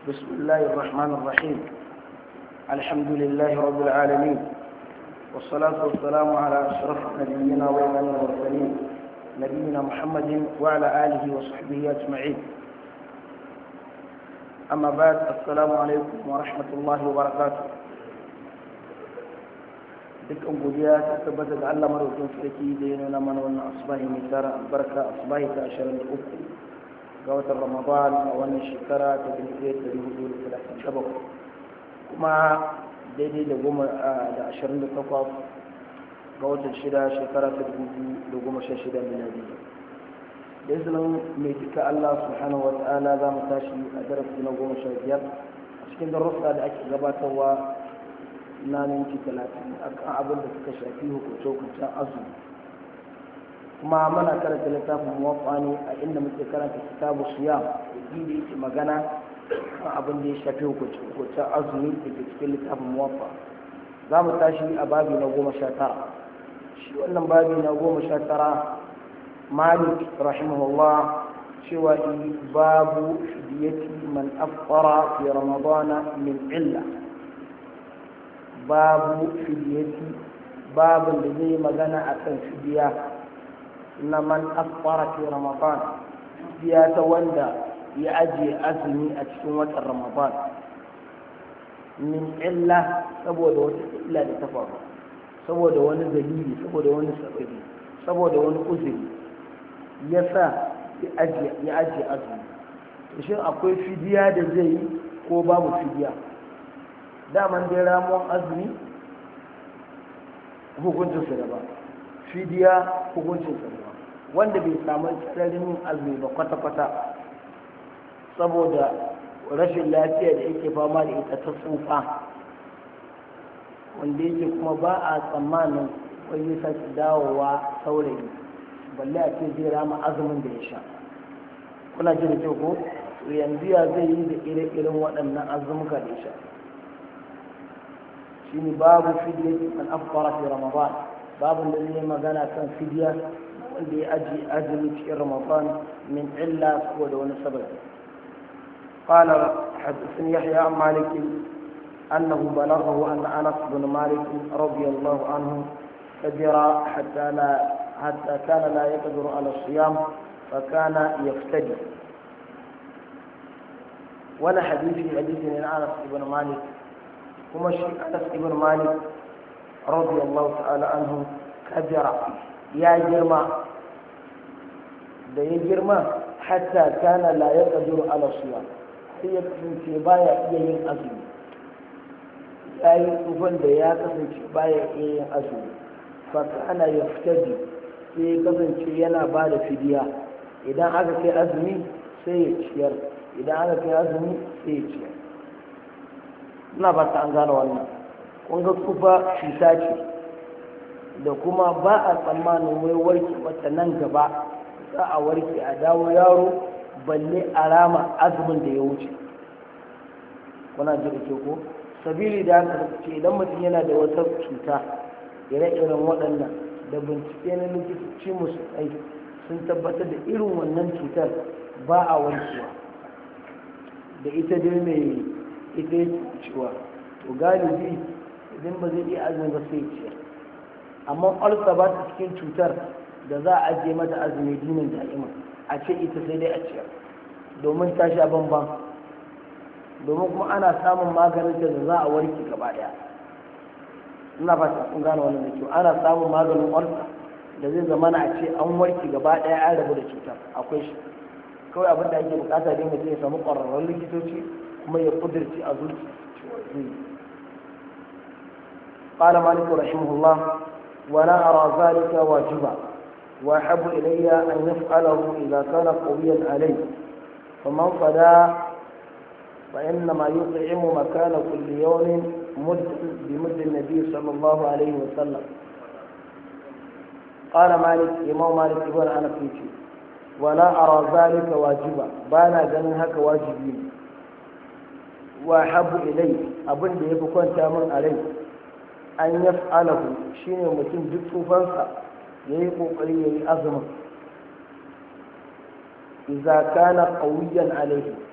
بسم الله الرحمن الرحيم الحمد لله رب العالمين والصلاة والسلام على أشرف نبينا وإمام المرسلين نبينا محمد وعلى آله وصحبه أجمعين أما بعد السلام عليكم ورحمة الله وبركاته dukkan godiya ta tabbata da Allah maraukin sarki da ya nuna mana wannan asbahi mai tara albarka asbahi ta 23 ga watan ramadan a wannan shekara ta 1437 kuma daidai da goma da 28 ga watan shida shekara ta 2016 miladi da izinin mai duka Allah subhanahu wa ta'ala za mu tashi a darasi na goma sha biyar a cikin darussa da ake gabatarwa na minti talatin akan abin da suka shafi hukunce-hukuncen azumi kuma muna karanta littafin muwaffa ne a inda muke karanta kitabu siyam da da yake magana kan abin da ya shafi hukuncen azumi da ke cikin littafin muwaffa za mu tashi a babi na goma sha tara shi wannan babi na goma sha tara malik rahimahullah cewa babu fidiyati man afqara fi ramadana min illa babu fidiyati babin da zai magana akan fidiya na man afqara fi ramadan fidiya ta wanda ya ajiye azumi a cikin watan ramadan min illa saboda wata illa da ta faru saboda wani dalili saboda wani sababi saboda wani uzuri ya sa ya ajiye azumi shin akwai fidiya da zai yi ko babu fidiya daman dai ramuwan azumi hukuncinsa da ba fidiya hukuncinsa da ba wanda bai samu sararin yin azumi ba kwata-kwata saboda rashin lafiya da yake fama da ita ta tsufa wanda yake kuma ba a tsammanin wani sake dawowa saurayi balle a ce zai rama azumin da ya sha kuna ji da kyau ko yanzu ya zai yi da ire-iren waɗannan azumuka da ya sha shine babu fidya man afkara fi ramadan babu da zai magana kan fidya wanda ya aji azumi cikin ramadan min illa saboda wani sababi قال حدثني يحيى عن مالك أنه بلغه أن أنس بن مالك رضي الله عنه كبر حتى لا حتى كان لا يقدر على الصيام فكان يفتدي ولا حديث حديث من أنس بن مالك kuma shi anas ibn malik radiyallahu ta'ala anhu kabira ya girma da ya girma hatta kana la yaqdiru ala siyam sai ya kasance baya iya yin azumi ya yi tsufan da ya kasance baya iya yin azumi fa kana yaftadi sai ya kasance yana ba da fidiya idan aka kai azumi sai ya ciyar idan aka kai azumi sai ya ciyar ina ba ta an gane wannan kun ga kufa cuta ce da kuma ba a tsammanin wai warke wata nan gaba za a warke a dawo yaro balle alama azumin da ya wuce kuna ji da ke ko sabili da haka ce idan mutum yana da wata cuta ire-iren waɗannan da bincike na likitoci musu kai sun tabbatar da irin wannan cutar ba a warkewa da ita dai mai ita ya cewa to galibi idan ba zai iya azumi ba sai ciyar amma ulcer ba ta cikin cutar da za a ajiye mata azumi dinin da'ima a ce ita sai dai a ciyar domin ta sha bamban domin kuma ana samun maganin da za a warke gaba daya ina ba ta kun gane wannan da kyau ana samun maganin ulcer da zai zama na a ce an warke gaba daya an rabu da cutar akwai shi kawai abin da ake bukata dai mutum ya samu ƙwararrun likitoci kuma ya kudirci a zuci قال مالك رحمه الله ولا أرى ذلك واجبا وأحب إلي أن يفعله إذا كان قويا عليه فمن فدا فإنما يطعم مكان كل يوم مد بمد النبي صلى الله عليه وسلم قال مالك إمام مالك ابن أنا فيتي ولا أرى ذلك واجبا بانا جنهك واجبين wa habu ilai abin da ya fi kwanta min a rai an ya fa'alahu shine mutum duk tsufansa ya yi ƙoƙari ya yi azumin iza kana ƙauyen alaihi